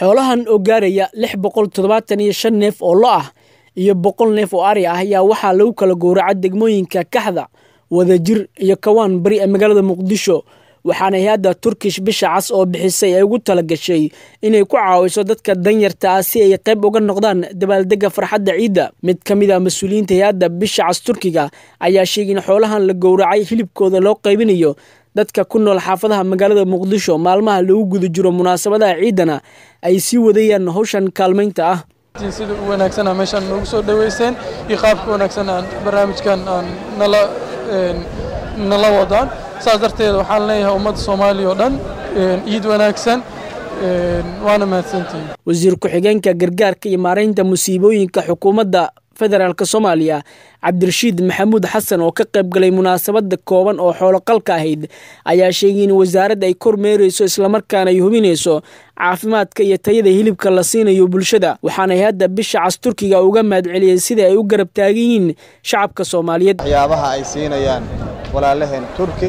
xoolahan oo gaaraya lix boqol toddobaatan iyo shan neef oo lo ah iyo boqol neef oo ari ah ayaa waxaa lagu kala gowraca degmooyinka kaxda wadajir iyo kawaan bari ee magaalada muqdisho waxaana hay-adda turkish bisha cas oo bixisay ay ugu tala gashay inay ku caawiso dadka danyarta ah si ay qayb uga noqdaan dabaaldega farxadda ciidda mid ka mid a mas-uuliyiinta hay-adda bisha cas turkiga ayaa sheegay in xoolahan la gowracay hilibkooda loo qaybinayo dadka ku nool xaafadaha magaalada muqdisho maalmaha lagu guda jiro munaasabadaha ciidana ay sii wadayaan howshan kaalmaynta ah sida u wanaagsan aa meeshaan noogu soo dhaweyseen iyo qaabka wanaagsan aan barnaamijkan aan nala nala wadaan saas darteed waxaan leeyahay ummadda soomaaliya oo dhan ciid wanaagsan waana mahadsantihin wasiir ku-xigeenka gargaarka iyo maaraynta musiibooyinka xukuumadda federaalk soomaaliya cabdirashiid maxamuud xasan oo ka qayb galay munaasabada kooban oo xooloqalka ahayd ayaa sheegay in wasaaradda ay kormeerayso islamarkaana ay hubinayso caafimaadka iyo tayada hilibka la siinayo bulshada waxaana hay-adda bisha cas turkiga uga mahadceliyey sida ay u garab taagan yihiin shacabka soomaaliyeed waxyaabaha ay siinayaan walaalaheen turki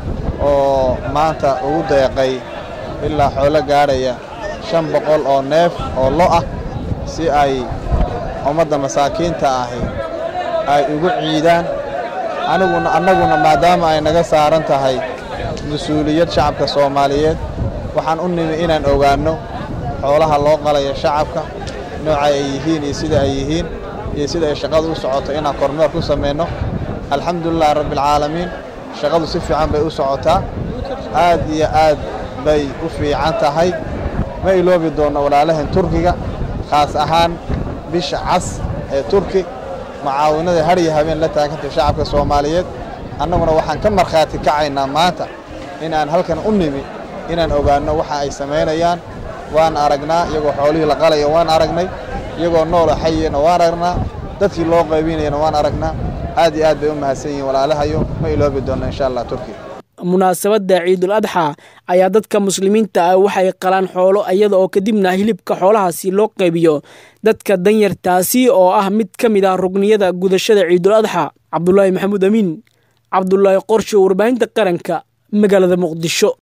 oo maanta ugu deeqay ilaa xoolo gaadhaya shan boqol oo neef oo lo ah si ay ummadda masaakiinta ahi ay ugu ciidaan aniguna annaguna maadaama ay naga saaran tahay mas-uuliyad shacabka soomaaliyeed waxaan u nimi inaan ogaanno xoolaha loo qalayo shacabka nooca ay yihiin iyo sida ay yihiin iyo sida ay shaqadu u socoto inaan kormeer ku samayno alxamdulilahi rabbialcaalamiin shaqadu si fiican bay u socotaa aad iyo aad bay u fiican tahay ma iloobi doonno walaalahan turkiga khaas ahaan bisha cas ee turki mucaawinada hadhiyo habeen la taagantay shacabka soomaaliyeed annaguna waxaan ka markhaati kacaynaa maanta in aan halkan u nimi inaan ogaanno waxa ay samaynayaan waan aragnaa iyagoo xoolihii la qalaya waan aragnay iyagoo noola xayiyana waan aragnaa dadkii loo qaybinayana waan aragnaa aad iyo aad bay u mahadsan yihiin walaalahayo ma iloobi doonno insha allah turki munaasabadda ciidul adxa ayaa dadka muslimiinta ah waxay qalaan xoolo iyada oo kadibna hilibka xoolahaasi loo qaybiyo dadka danyartaasi oo ah mid ka mid ah rugniyada gudashada ciidul adxa cabdulaahi maxamuud amiin cabdulaahi qorshe warbaahinta qaranka magaalada muqdisho